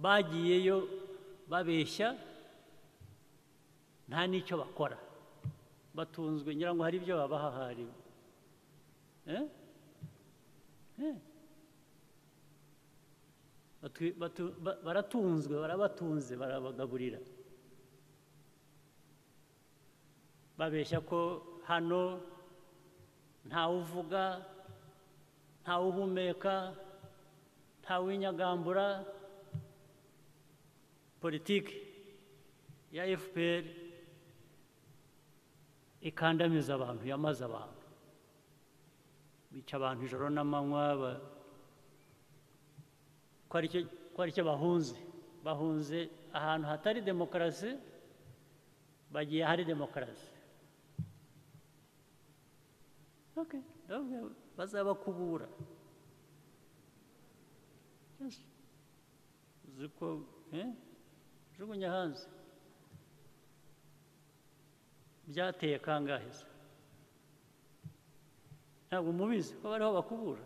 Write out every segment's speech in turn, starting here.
bagiyeyo babeshya nta n'icyo bakora batunzwe ngira ngo hari ibyo babaha hariwe baratunzwe barabatunze barabagaburira babeshya ko hano ntawe uvuga ntawe uhumeka ntawe winyagambura politiki ya fpr ikandamiza abantu yamaze abantu bica abantu ijoro n'amanywa ko ari cyo bahunze bahunze ahantu hatari demokarasi bagiye hari demokarasi bazabakubura ziko jugunya hanze byateye kangahe se ntabwo mubizi ko bariho bakubura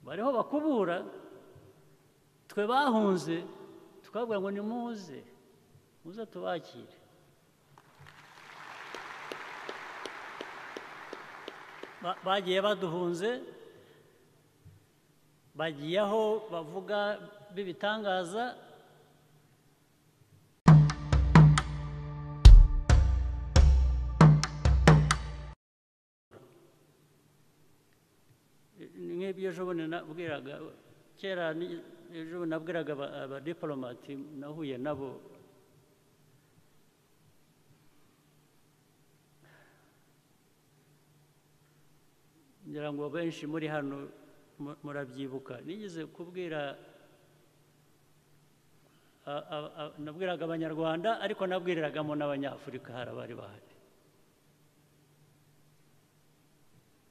bariho bakubura twe bahunze tukabwira ngo nimuze muze tubakire bagiye baduhunze bagiye aho bavuga b'ibitangaza nk'ibyo ejo bundi nabwiraga kera ejo bundi nabwiraga abadiporomati nahuye nabo ngira ngo benshi muri hano murabyibuka nigeze kubwira nabwiraga abanyarwanda ariko nabwiriragamo n'abanyafurika hari abari bahari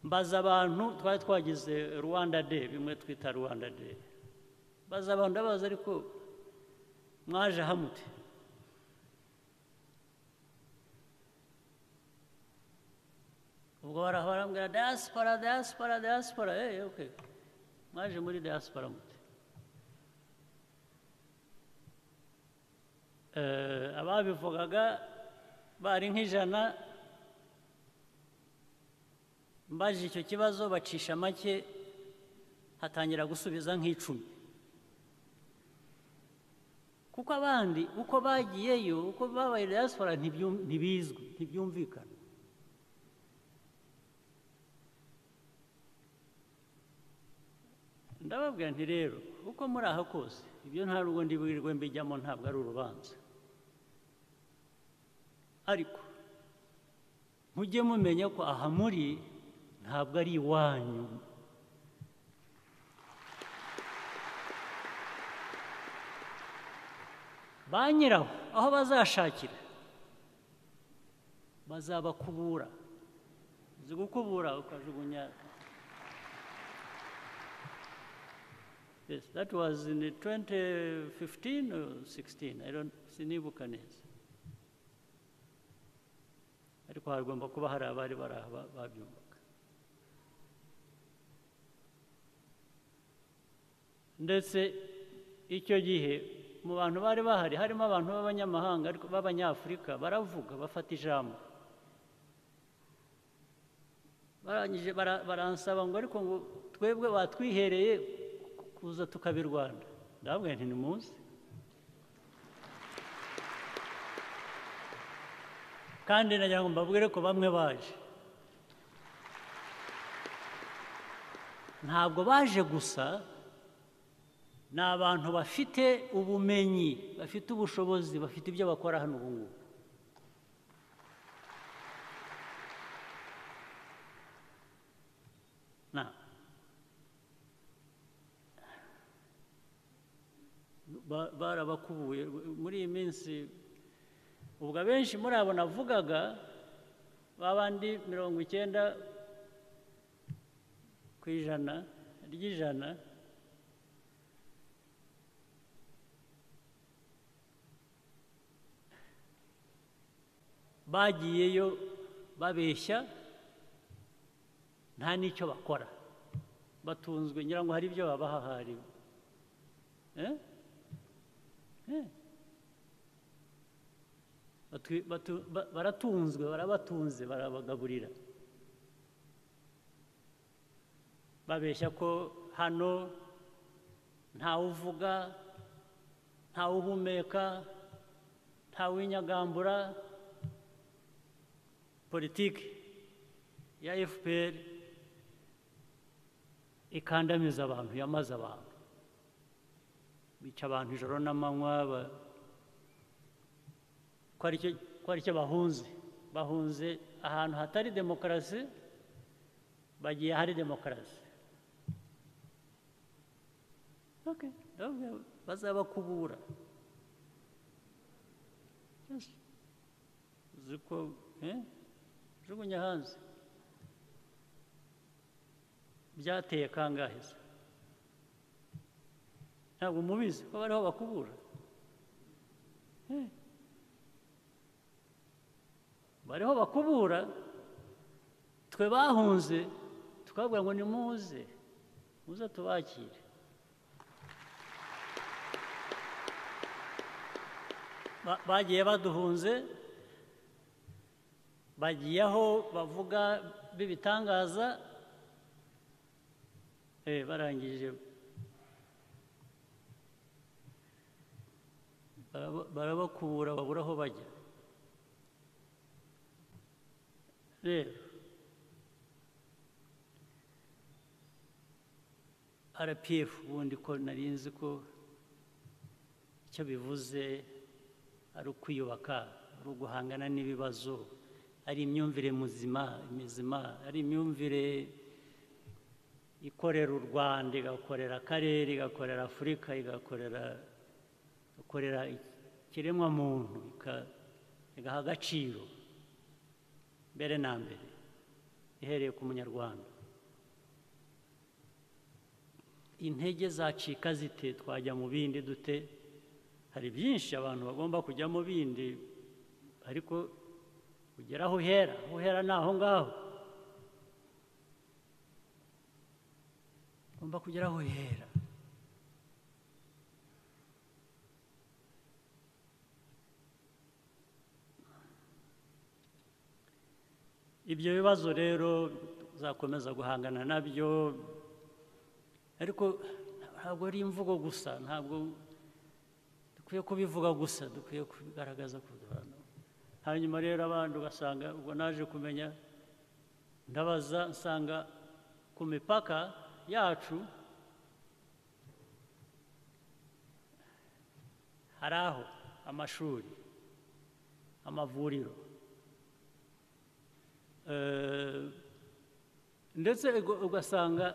mbaza abantu twari twagize rwanda de bimwe twita rwanda de mbaza abantu ndabaza ariko mwaje hamute ubwo barambwira diaspora diaspora diaspora eee oke mwaje muri diaspora mute ababivugaga bari nk'ijana mbajije icyo kibazo bacisha make hatangira gusubiza nk'icumi kuko abandi uko bagiyeyo uko babaye diaspora ntibizwi ntibyumvikana ndababwira nti rero uko muri aha kose ibyo nta rugo ndibwirwe mbijyamo ntabwo ari urubanza ariko mujye mumenya ko aha muri ntabwo ari iwanyu ba nyiraho aho bazashakira bazabakubura uzi gukubura ukajugunya Yes, that was in 2015 or 16. I don't sinibuka neza. Ariko hagomba kuba hari abari bari aha babyumvaga. Ndetse icyo gihe mu bantu bari bahari harimo abantu b'abanyamahanga ariko b'abanyafurika baravuga bafata ijambo. Barangije baransaba ngo ariko ngo twebwe batwihereye kuza tukabirwanda ndababwira nti ni munsi kandi nagira ngo mbabwire ko bamwe baje ntabwo baje gusa ni abantu bafite ubumenyi bafite ubushobozi bafite ibyo bakora hano ubu ngubu barabakubuye muri iyi minsi ubwo abenshi muri abo navugaga bandi mirongo icyenda ku ijana ry'ijana bagiyeyo babeshya nta n'icyo bakora batunzwe ngira ngo hari ibyo babaha hariwe Eh? Eh. Batu- batu- ba- baratunzwe barabatunze barabagaburira babeshya ko hano ntawe uvuga ntawe uhumeka ntawe winyagambura politiki ya fpr ikandamiza abantu yamaze abantu bica abantu ijoro n'amanywa ba- ko ari cyo- ko ari cyo bahunze bahunze ahantu hatari demokarasi bagiye ahari demokarasi Okay, ndababwira bazabakubura Yes. uzi ko eh, jugunya hanze byateye kangahe se ntabwo mubizi ko bariho bakubura Eh. bariho bakubura twe bahunze tukabwira ngo nimuze muze tubakire Ba- bagiye baduhunze bagiye aho bavuga b'ibitangaza eh, barangije baraba- barabakubura babura aho bajya rero rpf ubundi ko nari nzi ko icyo bivuze ari ukwiyubaka ari uguhangana n'ibibazo ari imyumvire muzima mizima ari imyumvire ikorera u rwanda igakorera akarere igakorera afurika igakorera igakorera ikiremwamuntu ika- igaha agaciro mbere na mbere ihereye ku munyarwanda intege zacika zite twajya mu bindi dute hari byinshi abantu bagomba kujya mu bindi ariko ugera aho uhera aho uhera ni aho ngaho ugomba kugera aho uhera ibyo bibazo rero uzakomeza guhangana nabyo ariko ntabwo ari imvugo gusa ntabwo dukwiye kubivuga gusa dukwiye kubigaragaza ku bantu hanyuma rero abandi ugasanga ubwo naje kumenya ndabaza nsanga ku mipaka yacu hari aho amashuri amavuriro Eh, ndetse uga- ugasanga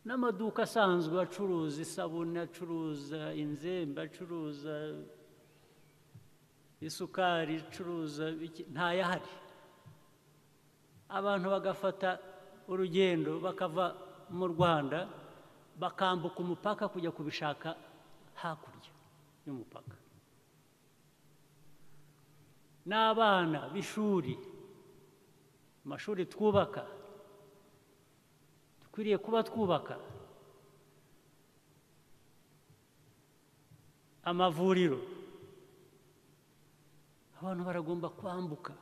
n'amaduka asanzwe acuruza isabune acuruza inzembe acuruza isukari acuruza iki- ntayahari abantu bagafata urugendo bakava mu rwanda bakambuka umupaka kujya kubishaka hakurya y'umupaka n'abana b'ishuri amashuri twubaka dukwiriye kuba twubaka amavuriro abantu baragomba kwambuka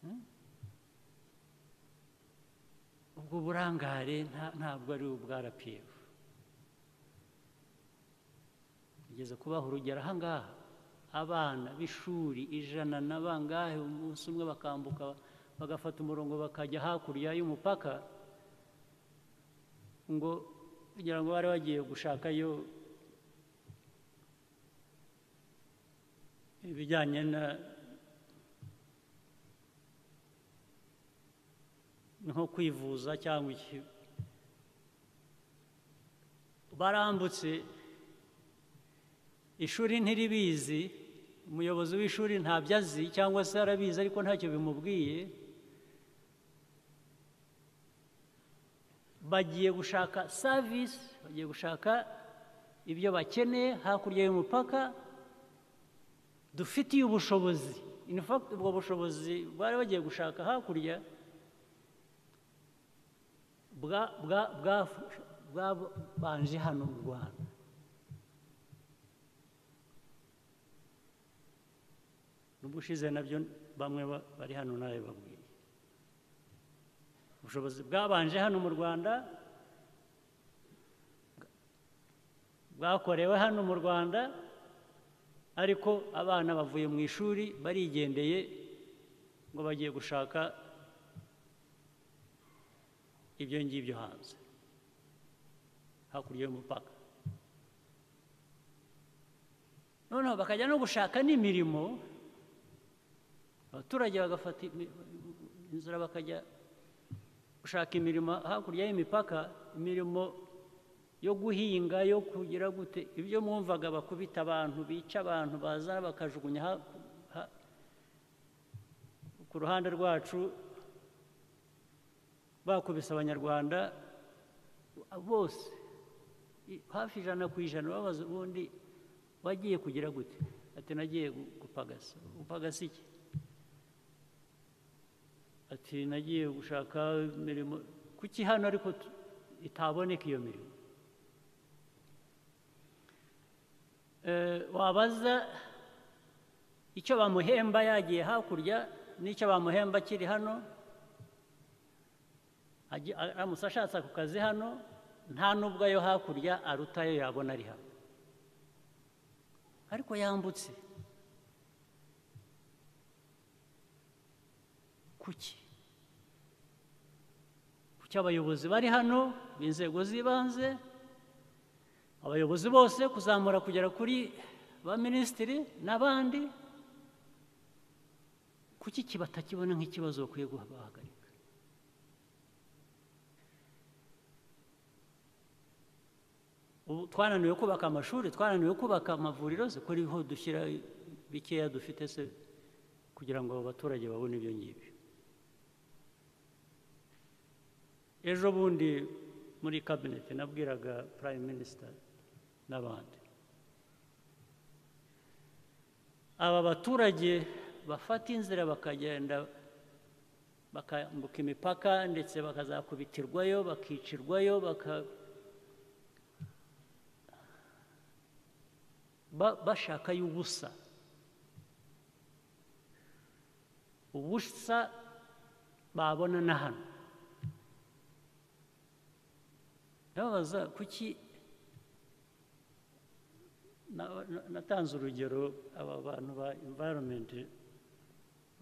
Hmm? ubwo burangare nta- ntabwo ari ubwa rapiyefu tugeze kubaha urugero ahangaha abana b'ishuri ijana na bangahe umunsi umwe bakambuka bagafata umurongo bakajya hakurya y'umupaka ngo kugira ngo bari bagiye gushakayo ibijyanye na nko kwivuza cyangwa iki barambutse ishuri ntiribizi umuyobozi w'ishuri ntabyo azi cyangwa se arabizi ariko ntacyo bimubwiye bagiye gushaka savisi bagiye gushaka ibyo bakeneye hakurya y'umupaka dufitiye ubushobozi in fact ubwo bushobozi bari bagiye gushaka hakurya bwa- bwa- bwa- bwabanje hano mu rwanda n'ubushize nabyo bamwe ba- bari hano nawe babwiye ubushobozi bwabanje hano mu rwanda bwakorewe hano mu rwanda ariko abana bavuye mu ishuri barigendeye ngo bagiye gushaka ibyo ngibyo hanze hakurya y'umupaka noneho bakajya no gushaka n'imirimo abaturage bagafata imi- inzira bakajya gushaka imirimo hakurya y'imipaka imirimo yo guhinga yo kugira gute ibyo mwumvaga bakubita abantu bica abantu baza bakajugunya ha- ha- ku ruhande rwacu bakubise abanyarwanda bose i- hafi ijana ku ijana babaza ubundi wagiye kugira gute ati nagiye gu- gupagasa gupagasa iki ati nagiye gushaka imirimo kuki hano ariko tu- itaboneka iyo mirimo Eh, wabaza icyo bamuhemba yagiye hakurya n'icyo bamuhemba akiri hano Aji- aramutse ashatse ako kazi hano nta n'ubwo ayo hakurya aruta ayo yabona ari hano ariko yambutse kuki kuki abayobozi bari hano b'inzego z'ibanze abayobozi bose kuzamura kugera kuri ba minisitiri n'abandi kuki iki batakibona nk'ikibazo bakwiye guha- bahagarika ubu twananiwe kubaka amashuri twananiwe kubaka amavuriro se kuriho dushyira bikeya dufite se kugira ngo abo baturage babone ibyo ngibyo ejo bundi muri kabineti nabwiraga prime minister n'abandi aba baturage bafata inzira bakagenda bakambuka imipaka ndetse bakazakubitirwayo bakicirwayo baka ba- bashaka y'ubusa ubusa babona na hano ndababaza kuki na- na- natanze urugero aba bantu ba environment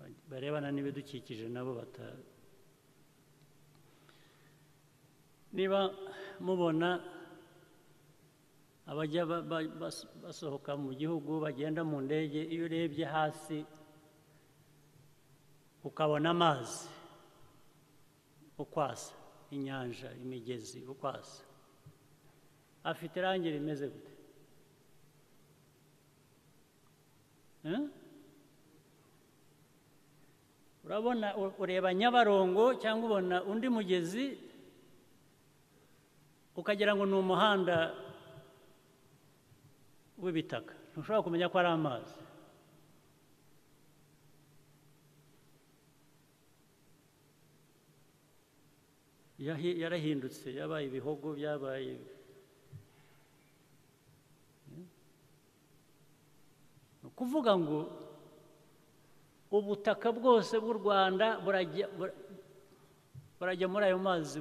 ba- barebana n'ibidukikije nabo bata niba mubona abajya ba- ba- bas- basohoka mu gihugu bagenda mu ndege iyo urebye hasi ukabona amazi ukwasa inyanja imigezi ukwasa afite irangi rimeze gute Eh? urabona u- ureba nyabarongo cyangwa ubona undi mugezi ukagira ngo ni umuhanda w'ibitaka ntushobora kumenya ko ari amazi Yahi- yarahindutse yabaye ibihogo byabaye ni ukuvuga ngo ubutaka bwose bw'u rwanda burajya bura- burajya muri ayo mazi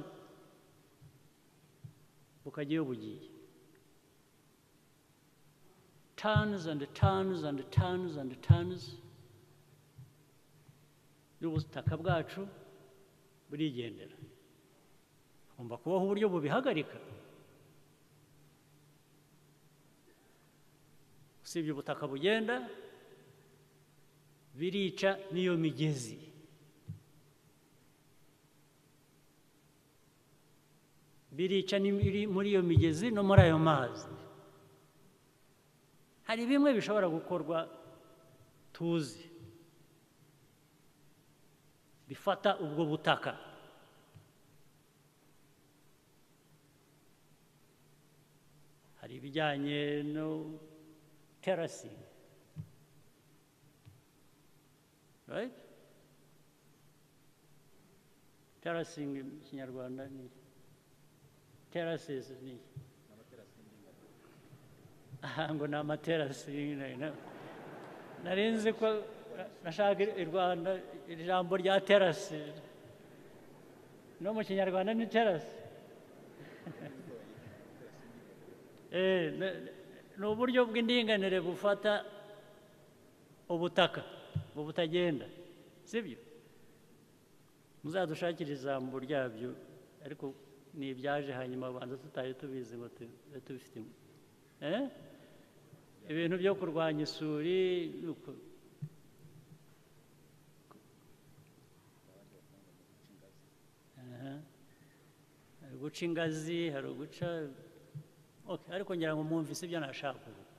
bukajya iyo bugiye tons and tons and tons and tons y'ubutaka bwacu burigendera hagomba kubaho uburyo bubihagarika usibye ubutaka bugenda birica n'iyo migezi birica n'ibiri muri iyo migezi no muri ayo mazi hari bimwe bishobora gukorwa tuzi bifata ubwo butaka hari ibijyanye no terasi right terasing mu kinyarwanda ni terraces ni aha ngo ni amaterasi nyine, na- nari nzi ko nashaka i rwanda iri jambo rya terasi no mu kinyarwanda ni terasi Eh, ne- ne- ni uburyo bw'indinganire bufata ubutaka butagenda sibyo muzadushakire ijambo ryabyo ariko ni ibyaje hanyuma abanza tutari tubizi ngo tube tubifite Eh? ibintu byo kurwanya isuri ni uko- Aha. hari uguca ingazi hari uguca Okay, ariko ngira ngo mwumvise ibyo nashaka kuvuga